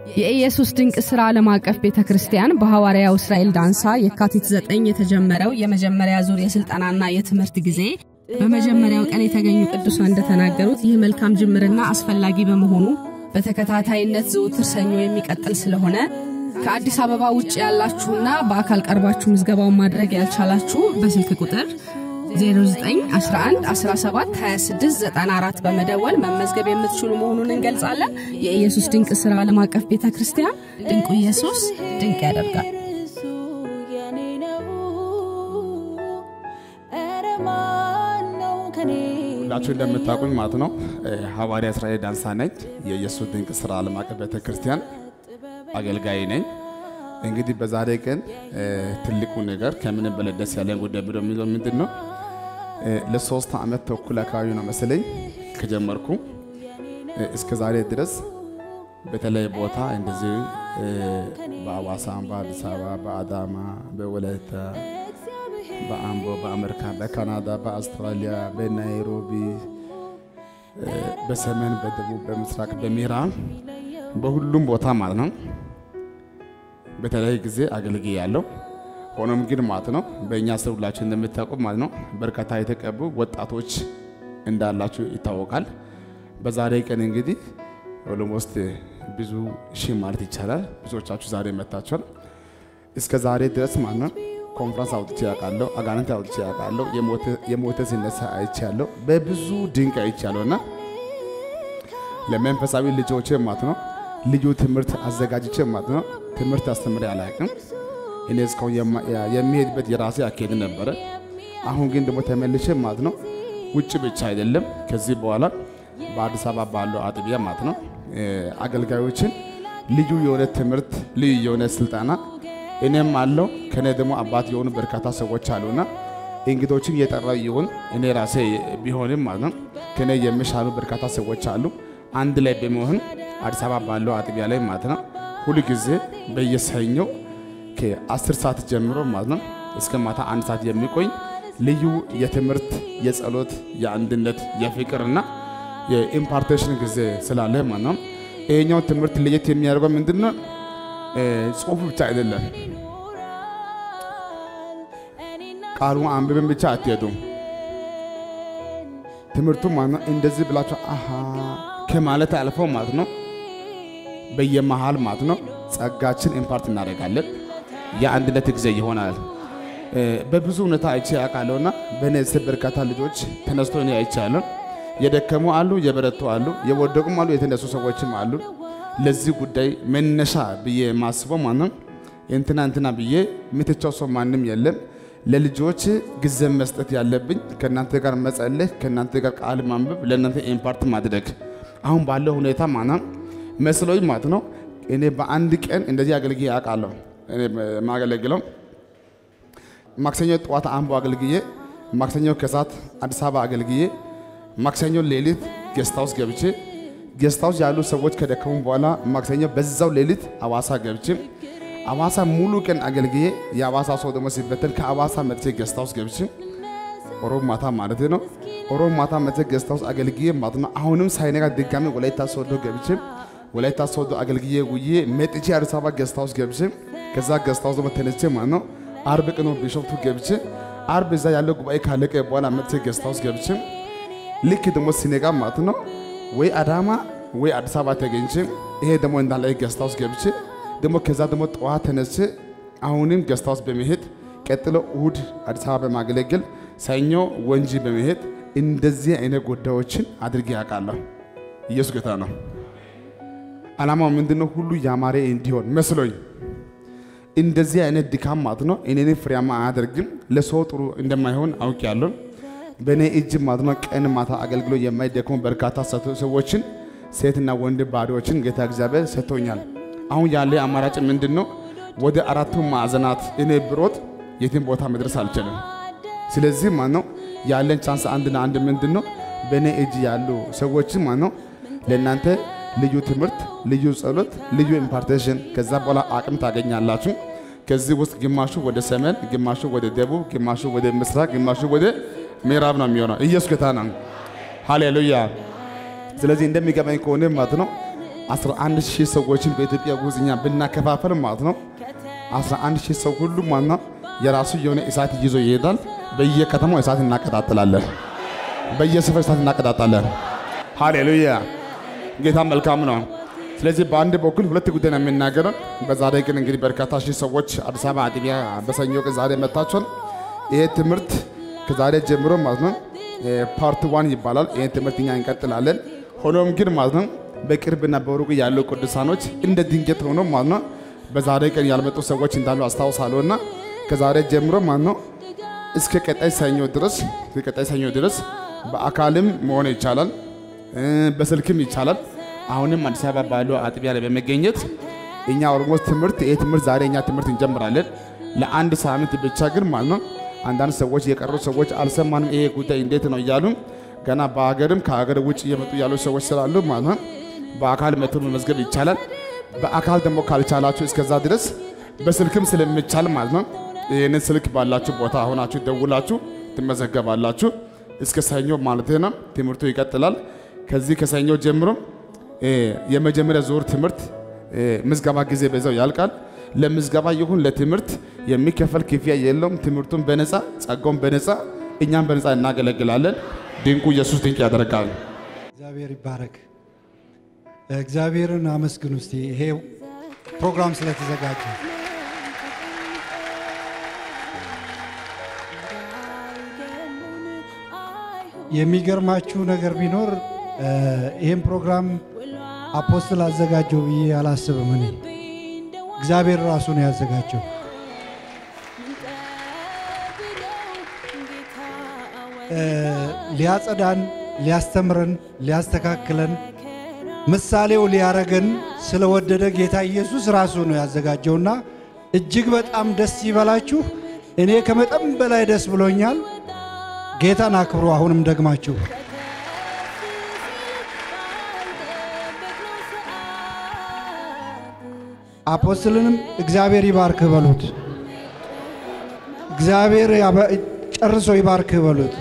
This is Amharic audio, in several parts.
የኢየሱስ ድንቅ ሥራ ዓለም አቀፍ ቤተ ክርስቲያን በሐዋርያው እስራኤል ዳንሳ የካቲት 9 የተጀመረው የመጀመሪያ ዙር የሥልጠናና የትምህርት ጊዜ በመጀመሪያው ቀን የተገኙ ቅዱሳን እንደተናገሩት ይህ መልካም ጅምርና አስፈላጊ በመሆኑ በተከታታይነት ዘውትር ሰኞ የሚቀጥል ስለሆነ ከአዲስ አበባ ውጭ ያላችሁና በአካል ቀርባችሁ ምዝገባውን ማድረግ ያልቻላችሁ በስልክ ቁጥር 0911172694 በመደወል መመዝገብ የምትችሉ መሆኑን እንገልጻለን። የኢየሱስ ድንቅ ሥራ ዓለም አቀፍ ቤተ ክርስቲያን ድንቁ ኢየሱስ ድንቅ ያደርጋል። ሁላችሁ እንደምታውቁኝ ማለት ነው ሐዋርያ እስራኤል ዳንሳ ነኝ። የኢየሱስ ድንቅ ሥራ ዓለም አቀፍ ቤተ ክርስቲያን አገልጋይ ነኝ። እንግዲህ በዛሬ ቀን ትልቁ ነገር ከምንም በላይ ደስ ያለን ጉዳይ ብሎ የሚለው ምንድን ነው? ለሶስት ዓመት ተኩል አካባቢ ነው መሰለኝ ከጀመርኩ እስከ ዛሬ ድረስ በተለያየ ቦታ እንደዚህ በአዋሳ፣ በአዲስ አበባ፣ በአዳማ፣ በወላይታ፣ በአምቦ፣ በአሜሪካ፣ በካናዳ፣ በአውስትራሊያ፣ በናይሮቢ፣ በሰሜን፣ በደቡብ፣ በምስራቅ፣ በምዕራብ በሁሉም ቦታ ማለት ነው በተለያየ ጊዜ አገልግዬ ያለው ሆኖም ግን ማለት ነው በእኛ ስር ሁላችሁ እንደምታውቁ ማለት ነው በርካታ የተቀቡ ወጣቶች እንዳላችሁ ይታወቃል። በዛሬ ቀን እንግዲህ ኦሎሞስት ብዙ ሺህ ማለት ይቻላል ብዙዎቻችሁ ዛሬ መታችኋል። እስከ ዛሬ ድረስ ማለት ነው ኮንፍራንስ አውጥቼ ያውቃለሁ፣ አጋንንት አውጥቼ ያውቃለሁ፣ የሞተ ሲነሳ አይቻለሁ፣ በብዙ ድንቅ አይቻለሁ እና ለመንፈሳዊ ልጆቼ ማለት ነው ልዩ ትምህርት አዘጋጅቼ ማለት ነው ትምህርት አስተምሬ አላውቅም። እኔ እስካሁን የሚሄድበት የራሴ አካሄድ ነበረ። አሁን ግን ደግሞ ተመልሼ ማለት ነው ውጭ ብቻ አይደለም ከዚህ በኋላ በአዲስ አበባ ባለው አጥቢያ ማለት ነው አገልጋዮችን ልዩ የሆነ ትምህርት ልዩ የሆነ ስልጠና እኔም አለው ከኔ ደግሞ አባት የሆኑ በርካታ ሰዎች አሉና እንግዶችን እየጠራ ይሁን እኔ ራሴ ቢሆንም ማለት ነው ከኔ የሚሻሉ በርካታ ሰዎች አሉ። አንድ ላይ በመሆን አዲስ አበባ ባለው አጥቢያ ላይ ማለት ነው ሁል ጊዜ በየሰኞው ከአስር ሰዓት ጀምሮ ማለት ነው እስከ ማታ አንድ ሰዓት የሚቆይ ልዩ የትምህርት፣ የጸሎት፣ የአንድነት፣ የፍቅርና የኢምፓርቴሽን ጊዜ ስላለ ማለት ነው። ይሄኛው ትምህርት ለየት የሚያደርገው ምንድን ነው? ጽሁፍ ብቻ አይደለም። ቃሉን አንብብን ብቻ አትሄዱም። ትምህርቱ ማለት ነው እንደዚህ ብላችሁ አሃ ከማለት አልፈው ማለት ነው በየመሃል ማለት ነው ጸጋችን ኢምፓርት እናደርጋለን። የአንድነት ጊዜ ይሆናል። በብዙ ሁኔታ አይቼ ያውቃለሁና በእኔ ስር በርካታ ልጆች ተነስቶ እኔ አይቻለሁ። የደከሙ አሉ፣ የበረቱ አሉ፣ የወደቁም አሉ፣ የተነሱ ሰዎችም አሉ። ለዚህ ጉዳይ መነሻ ብዬ የማስበው ማለት ነው እንትና እንትና ብዬ የምትቸው ሰው ማንም የለም። ለልጆች ጊዜ መስጠት ያለብኝ ከእናንተ ጋር መጸለይ፣ ከእናንተ ጋር ቃል ማንበብ፣ ለእናንተ ኢምፓርት ማድረግ አሁን ባለው ሁኔታ ማለት መስሎኝ ማለት ነው እኔ በአንድ ቀን እንደዚህ አገልግዬ አውቃለሁ። እኔ የማገለግለው ማክሰኞ ጠዋት አምቦ አገልግዬ፣ ማክሰኞ ከሰዓት አዲስ አበባ አገልግዬ፣ ማክሰኞ ሌሊት ጌስት ሃውስ ገብቼ ጌስት ሃውስ ያሉ ሰዎች ከደከሙ በኋላ ማክሰኞ በዛው ሌሊት አዋሳ ገብቼ አዋሳ ሙሉ ቀን አገልግዬ የአዋሳ ሰው ደግሞ ሲበተን ከአዋሳ መጥቼ ጌስት ሃውስ ገብቼ ኦሮብ ማታ ማለት ነው ኦሮብ ማታ መጥቼ ጌስት ሃውስ አገልግዬ ማለት ነው አሁንም ሳይነጋ ድጋሚ ወላይታ ሶዶ ገብቼ ወላይታ ሶዶ አገልግዬ ውዬ መጥቼ አዲስ አበባ ጌስት ሃውስ ገብቼ ከዛ ጌስት ሃውስ ደግሞ ተነስቼ ማለት ነው አርብ ቀን ቢሾፍቱ ገብቼ አርብ እዛ ያለው ጉባኤ ካለቀ በኋላ መጥቼ ጌስት ሃውስ ገብቼ ልክ ደግሞ ሲነጋ ማለት ነው ወይ አዳማ ወይ አዲስ አበባ ተገኝቼ ይሄ ደግሞ እንዳለ ጌስት ሃውስ ገብቼ ደግሞ ከዛ ደግሞ ጠዋት ተነስቼ አሁንም ጌስት ሃውስ በመሄድ ቀጥሎ እሁድ አዲስ አበባ በማገለገል ሰኞ ወንጂ በመሄድ እንደዚህ አይነት ጉዳዮችን አድርጌ ያውቃለሁ። ኢየሱስ ጌታ ነው። ዓላማው ምንድነው? ሁሉ ያማረ እንዲሆን መስሎኝ እንደዚህ አይነት ድካም ማለት ነው እኔን ፍሬያማ አያደርግም፣ ለሰው ጥሩ እንደማይሆን አውቄያለሁ። በእኔ እጅ ማለት ነው ቀን ማታ አገልግሎ የማይደክሙ በርካታ ሰዎችን ሴትና ወንድ ባሪዎችን ጌታ እግዚአብሔር ሰጥቶኛል። አሁን ያለ አማራጭ ምንድን ነው? ወደ አራቱ ማዕዘናት እኔ ብሮጥ የትም ቦታ መድረስ አልችልም። ስለዚህ ማለት ነው ያለን ቻንስ አንድና አንድ ምንድን ነው? በእኔ እጅ ያሉ ሰዎችን ማለት ነው ለእናንተ ልዩ ትምህርት፣ ልዩ ጸሎት፣ ልዩ ኢምፓርቴሽን ከዛ በኋላ አቅም ታገኛላችሁ። ከዚህ ውስጥ ግማሹ ወደ ሰሜን፣ ግማሹ ወደ ደቡብ፣ ግማሹ ወደ ምስራቅ፣ ግማሹ ወደ ምዕራብ ነው የሚሆነው። ኢየሱስ ጌታ ነው። ሃሌሉያ። ስለዚህ እንደሚገባኝ ከሆነ ማለት ነው 11 ሺህ ሰዎችን በኢትዮጵያ ውስጥ እኛ ብናከፋፈል ማለት ነው 11 ሺህ ሰው ሁሉ ማለት ነው የራሱ የሆነ እሳት ይዞ ይሄዳል። በየከተማው እሳት እናቀጣጥላለን። በየስፍራ እሳት እናቀጣጣለን። ሃሌሉያ! ጌታ መልካም ነው። ስለዚህ በአንድ በኩል ሁለት ጉዳይ ነው የሚናገረው። በዛሬ ግን እንግዲህ በርካታ ሺህ ሰዎች አዲስ አበባ አጥቢያ በሰኞ ቀን ዛሬ መጥታችኋል። ይሄ ትምህርት ከዛሬ ጀምሮ ማለት ነው ፓርት ዋን ይባላል። ይሄ ትምህርት እኛ እንቀጥላለን። ሆኖም ግን ማለት ነው በቅርብና በሩቅ ያሉ ቅዱሳኖች እንደ ድንገት ሆኖ ማለት ነው በዛሬ ቀን ያልመጡ ሰዎች እንዳሉ አስታውሳለሁ እና ከዛሬ ጀምሮ ማለት ነው እስከ ቀጣይ ሰኞ ድረስ እስከ ቀጣይ ሰኞ ድረስ በአካልም መሆን ይቻላል፣ በስልክም ይቻላል። አሁንም አዲስ አበባ ባለው አጥቢያ ላይ በመገኘት እኛ ኦልሞስት ትምህርት ይሄ ትምህርት ዛሬ እኛ ትምህርት እንጀምራለን። ለአንድ ሳምንት ብቻ ግን ማለት ነው አንዳንድ ሰዎች የቀሩ ሰዎች አልሰማንም፣ ይሄ ጉዳይ እንዴት ነው እያሉ ገና በሀገርም ከሀገር ውጭ እየመጡ ያሉ ሰዎች ስላሉ ማለት ነው በአካል መቶ መመዝገብ ይቻላል። በአካል ደግሞ ካልቻላችሁ እስከዛ ድረስ በስልክም ስለሚቻል ማለት ነው ይህንን ስልክ ባላችሁ ቦታ ሆናችሁ ደውላችሁ ትመዘገባላችሁ። እስከ ሰኞ ማለት ነው ትምህርቱ ይቀጥላል። ከዚህ ከሰኞ ጀምሮ የመጀመሪያ ዙር ትምህርት ምዝገባ ጊዜ በዛው ያልቃል። ለምዝገባ ይሁን ለትምህርት የሚከፈል ክፍያ የለውም። ትምህርቱን በነፃ ጸጋውን በነፃ እኛም በነፃ እናገለግላለን። ድንቁ ኢየሱስ ድንቅ ያደርጋል። እግዚአብሔር ይባረክ። እግዚአብሔርን አመስግኑ እስቲ ይሄ ፕሮግራም ስለተዘጋጀ። የሚገርማችሁ ነገር ቢኖር ይህን ፕሮግራም አፖስትል አዘጋጀው ብዬ አላስብም። እኔ እግዚአብሔር ራሱ ነው ያዘጋጀው። ሊያጸዳን፣ ሊያስተምረን፣ ሊያስተካክለን ምሳሌው ሊያረገን ስለወደደ ጌታ ኢየሱስ ራሱ ነው ያዘጋጀውና እጅግ በጣም ደስ ይበላችሁ። እኔ ከመጠን በላይ ደስ ብሎኛል። ጌታን አክብሩ። አሁንም ደግማችሁ አፖስትልንም እግዚአብሔር ይባርክህ በሉት። እግዚአብሔር ጨርሶ ይባርክህ በሉት።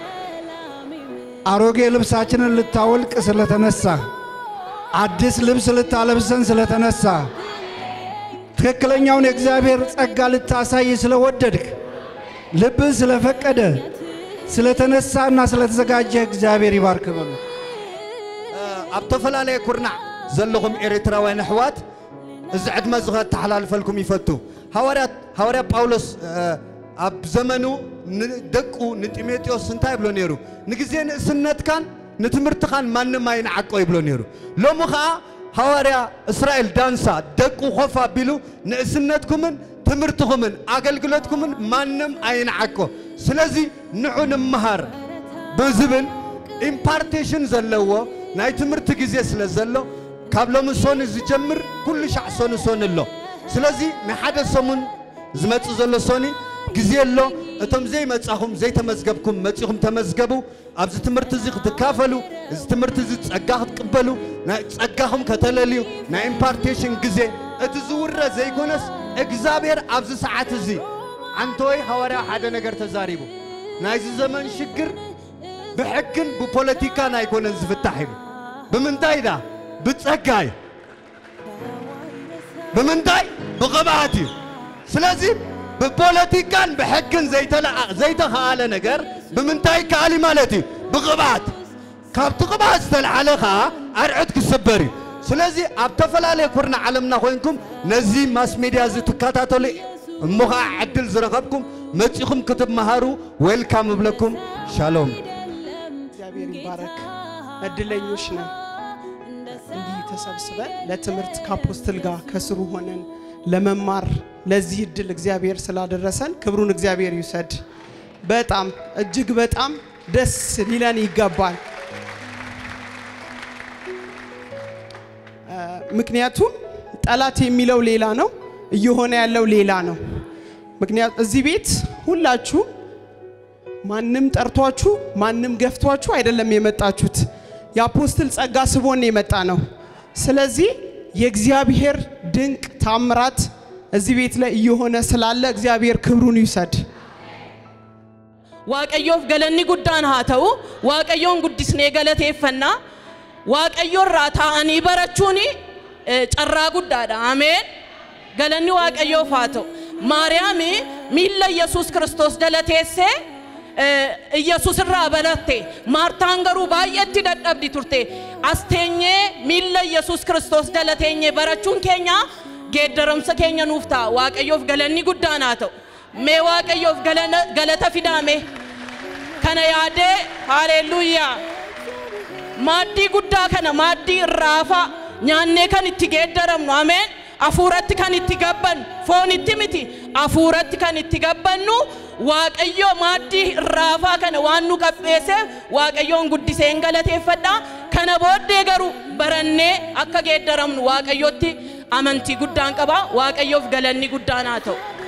አሮጌ ልብሳችንን ልታወልቅ ስለተነሳ አዲስ ልብስ ልታለብሰን ስለተነሳ ትክክለኛውን የእግዚአብሔር ጸጋ ልታሳይ ስለወደድክ ልብህ ስለፈቀደ ስለተነሳና ስለተዘጋጀ እግዚአብሔር ይባርክ በሉ። ኣብ ተፈላለየ ኩርናዕ ዘለኹም ኤርትራውያን ኣሕዋት እዚ ዕድመ እዚ ከተሓላልፈልኩም ይፈቱ ሃዋርያት ሃዋርያ ጳውሎስ ኣብ ዘመኑ ንደቁ ንጢሞቴዎስ እንታይ ይብሎ ነይሩ ንግዜ ንእስነትካን ንትምህርትኻን ማንም ኣይንዓቆ ይብሎ ነይሩ ሎሚ ከዓ ሃዋርያ እስራኤል ዳንሳ ደቁ ኮፍ ኣቢሉ ንእስነትኩምን ትምህርትኩምን ኣገልግሎትኩምን ማንም ኣይንዓቆ ስለዚ ንዑ ንምሃር ብዝብል ኢምፓርቴሽን ዘለዎ ናይ ትምህርቲ ግዜ ስለ ዘሎ ካብ ሎሚ ሶኒ ዝጀምር ኩሉ ሻዕ ሶኒ ሶኒ ኣሎ ስለዚ ናይ ሓደ ሰሙን ዝመፅእ ዘሎ ሶኒ ግዜ ኣሎ እቶም ዘይመጻኹም ዘይተመዝገብኩም መጺኹም ተመዝገቡ ኣብዚ ትምህርቲ እዚ ክትካፈሉ እዚ ትምህርቲ እዚ ጸጋ ክትቅበሉ ናይ ጸጋኹም ከተለልዩ ናይ ኢምፓርቴሽን ግዜ እቲ ዝውረ ዘይኮነስ እግዚኣብሔር ኣብዚ ሰዓት እዚ ዓንተወይ ሃዋርያ ሓደ ነገር ተዛሪቡ ናይዚ ዘመን ሽግር ብሕግን ብፖለቲካን ኣይኮነን ዝፍታሕ ኢሉ ብምንታይ ዳ ብጸጋ እዩ ብምንታይ ብቕብኣት እዩ ስለዚ ብፖለቲካን ብሕግን ዘይተኸኣለ ነገር ብምንታይ ይከኣል እዩ ማለት እዩ ብቕብኣት ካብቲ ቅብኣት ዝተለዓለ ከዓ ኣርዑት ክስበር እዩ ስለዚ ኣብ ተፈላለየ ኩርና ዓለምና ኮይንኩም ነዚ ማስ ሚድያ እዚ ትከታተሉ እሞ ከዓ ዕድል ዝረኸብኩም መፂኹም ክትመሃሩ ዌልካም እብለኩም ሻሎም እግዚአብሔር ይባረክ። እድለኞች ነን እንዲህ ተሰብስበን ለትምህርት ከአፖስትል ጋር ከስሩ ሆነን ለመማር ለዚህ እድል እግዚአብሔር ስላደረሰን ክብሩን እግዚአብሔር ይውሰድ። በጣም እጅግ በጣም ደስ ሊለን ይገባል። ምክንያቱም ጠላት የሚለው ሌላ ነው፣ እየሆነ ያለው ሌላ ነው። ምክንያቱ እዚህ ቤት ሁላችሁ ማንም ጠርቷችሁ ማንም ገፍቷችሁ አይደለም የመጣችሁት። የአፖስትል ጸጋ ስቦን የመጣ ነው። ስለዚህ የእግዚአብሔር ድንቅ ታምራት እዚህ ቤት ላይ እየሆነ ስላለ እግዚአብሔር ክብሩን ይውሰድ። waaqayyoof galanni guddaan haa ta'u waaqayyoon guddisnee galateeffannaa waaqayyo irraa taa'anii barachuun eh, carraa guddaadha ameen galanni waaqayyoof haa ta'u maariyaami miilla yesus kiristoos jala teessee eh, yesus irraa baratte maartaan garuu baay'eetti dadhabdi turte as teenyee miilla yesus kiristoos jala teenyee barachuun keenya geeddaramsa keenya nuuf ta'a waaqayyoof galanni guddaan haa ta'u mee waaqayyoof galana- galata fidaame kana yaadee haaleluuyaa maaddii guddaa kana maaddii irraafaa nyaannee kan itti geeddaramnu ameen hafuuratti kan itti gabbannu foonitti miti hafuuratti kan itti gabbannu waaqayyo maaddii irraafaa kana waan nu qapheesseef waaqayyoon guddiseen galateeffadha kana booddee garuu barannee akka geeddaramnu waaqayyotti amantii guddaan qaba waaqayyoof galanni guddaan haa ta'u